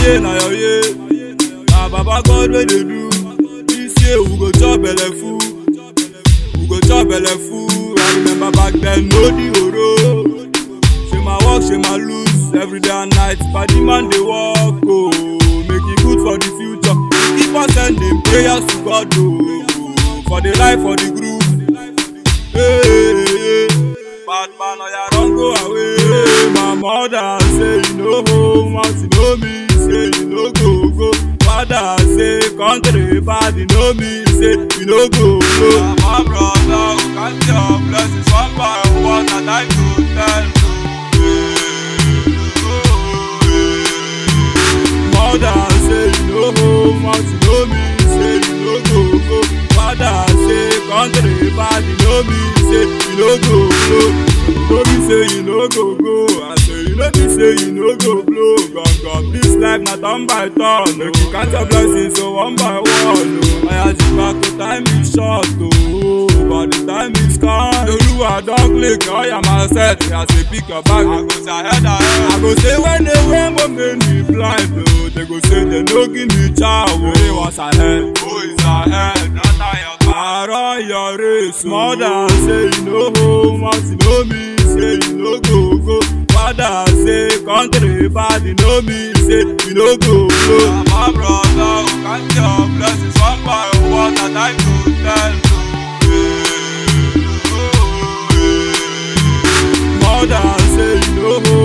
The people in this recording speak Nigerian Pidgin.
year na your year. Na Baba God wey dey do. This year we go chop belle full. We go chop belle full. I remember back then no the oro. Ṣé máa work, ṣé máa lose every day and night. Padi man dey work o. Make e good for the future. Keep on sending prayers to God o. For the life for the group. Hey, bad man oya run go away. My mother say you no home, once you know me say you no go go. Father say country bad, you know me say you no go go. My brother who count your blessings one by one and I to tell you. Mother say you no home, once you know me say you no go go. Father say country bad, you know me say you no go go. No be say you no go go, I say you no be say you no go blow. Gum gum, this life na turn by turn. Make you count your blessings so one by one. Oh. I ask you back to time is short, oh, but the time is come. Olúwa don click, oya ma set. I say pick your bag, I go say ahead ahead. I go say when they wear my make me blind, oh. They go say they no give me chow, oh. Hey, what's ahead? Who is ahead? Not your car. I run your race, mother say you no home, once you know me say you no go go. Father say country bad, you know me say you no go go. My brother who count your blessings one by one and I to tell you. Mother say you no